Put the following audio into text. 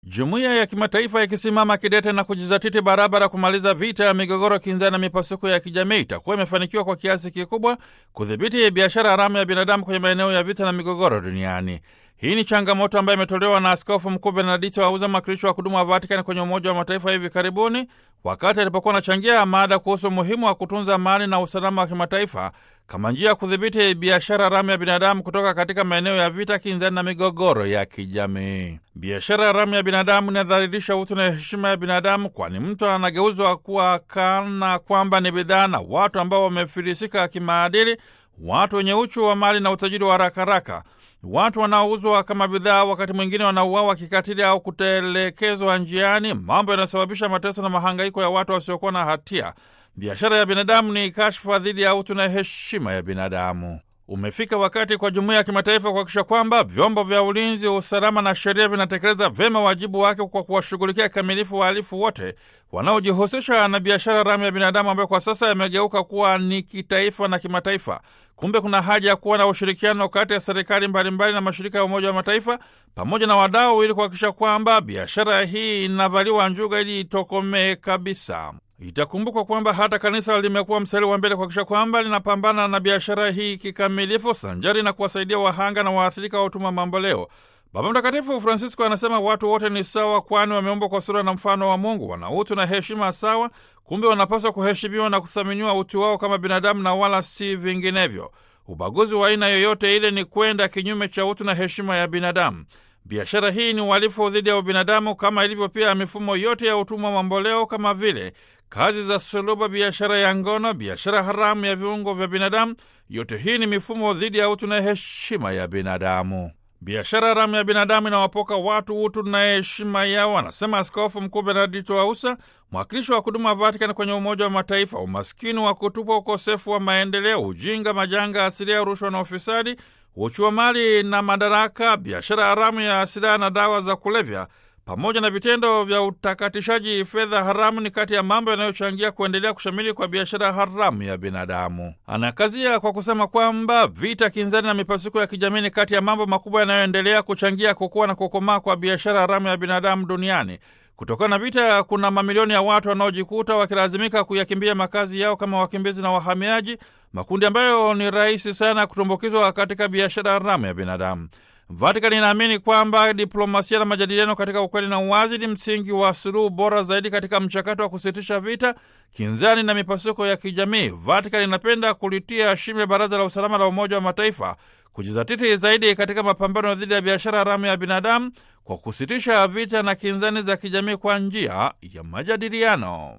Jumuiya ya kimataifa ikisimama kidete na kujizatiti barabara kumaliza vita ya migogoro, kinzani na mipasuko ya kijamii itakuwa imefanikiwa kwa kiasi kikubwa kudhibiti biashara haramu ya binadamu kwenye maeneo ya vita na migogoro duniani. Hii ni changamoto ambayo imetolewa na Askofu Mkuu Benedikto Auza, mwakilishi wa kudumu wa Vatikani kwenye Umoja wa Mataifa hivi karibuni, wakati alipokuwa anachangia mada kuhusu umuhimu wa kutunza amani na usalama wa kimataifa kama njia ya kudhibiti biashara haramu ya binadamu kutoka katika maeneo ya vita, kinzani na migogoro ya kijamii. Biashara haramu ya binadamu inadhalilisha utu na heshima ya binadamu, kwani mtu anageuzwa kuwa kana kwamba ni bidhaa na watu ambao wamefilisika kimaadili, watu wenye uchu wa mali na utajiri wa haraka haraka watu wanaouzwa kama bidhaa, wakati mwingine wanauawa kikatili au kutelekezwa njiani, mambo yanayosababisha mateso na mahangaiko ya watu wasiokuwa na hatia. Biashara ya binadamu ni kashfa dhidi ya utu na heshima ya binadamu. Umefika wakati kwa jumuiya ya kimataifa kuhakikisha kwamba vyombo vya ulinzi, usalama na sheria vinatekeleza vyema wajibu wake kwa kuwashughulikia kikamilifu wahalifu wote wanaojihusisha na biashara haramu ya binadamu ambayo kwa sasa yamegeuka kuwa ni kitaifa na kimataifa. Kumbe kuna haja ya kuwa na ushirikiano kati ya serikali mbalimbali na mashirika ya Umoja wa Mataifa pamoja na wadau ili kuhakikisha kwamba biashara hii inavaliwa njuga ili itokomee kabisa. Itakumbukwa kwamba hata kanisa limekuwa mstari wa mbele kuhakikisha kwamba linapambana na biashara hii kikamilifu, sanjari na kuwasaidia wahanga na waathirika wa utumwa mamboleo. Baba Mtakatifu Francisco anasema watu wote ni sawa, kwani wameumbwa kwa sura na mfano wa Mungu, wana utu na heshima sawa. Kumbe wanapaswa kuheshimiwa na kuthaminiwa utu wao kama binadamu na wala si vinginevyo. Ubaguzi wa aina yoyote ile ni kwenda kinyume cha utu na heshima ya binadamu. Biashara hii ni uhalifu dhidi ya ubinadamu, kama ilivyo pia mifumo yote ya utumwa mamboleo, kama vile kazi za suluba, biashara ya ngono, biashara haramu ya viungo vya binadamu. Yote hii ni mifumo dhidi ya utu na heshima ya binadamu. Biashara haramu ya binadamu inawapoka watu utu na heshima yao, anasema Askofu Mkuu Benedikto Ausa, mwakilishi wa kudumu wa Vatikani kwenye Umoja wa Mataifa. Umaskini wa kutupwa, ukosefu wa maendeleo, ujinga, majanga asilia, rushwa na ufisadi, uchu wa mali na madaraka, biashara haramu ya silaha na dawa za kulevya pamoja na vitendo vya utakatishaji fedha haramu ni kati ya mambo yanayochangia kuendelea kushamili kwa biashara haramu ya binadamu. Anakazia kwa kusema kwamba vita kinzani na mipasuko ya kijamii ni kati ya mambo makubwa yanayoendelea kuchangia kukua na kukomaa kwa biashara haramu ya binadamu duniani. Kutokana na vita, kuna mamilioni ya watu wanaojikuta wakilazimika kuyakimbia makazi yao kama wakimbizi na wahamiaji, makundi ambayo ni rahisi sana kutumbukizwa katika biashara haramu ya binadamu. Vatikani inaamini kwamba diplomasia na majadiliano katika ukweli na uwazi ni msingi wa suluhu bora zaidi katika mchakato wa kusitisha vita kinzani na mipasuko ya kijamii. Vatikani inapenda kulitia shime Baraza la Usalama la Umoja wa Mataifa kujizatiti zaidi katika mapambano dhidi ya biashara haramu ya binadamu kwa kusitisha vita na kinzani za kijamii kwa njia ya majadiliano.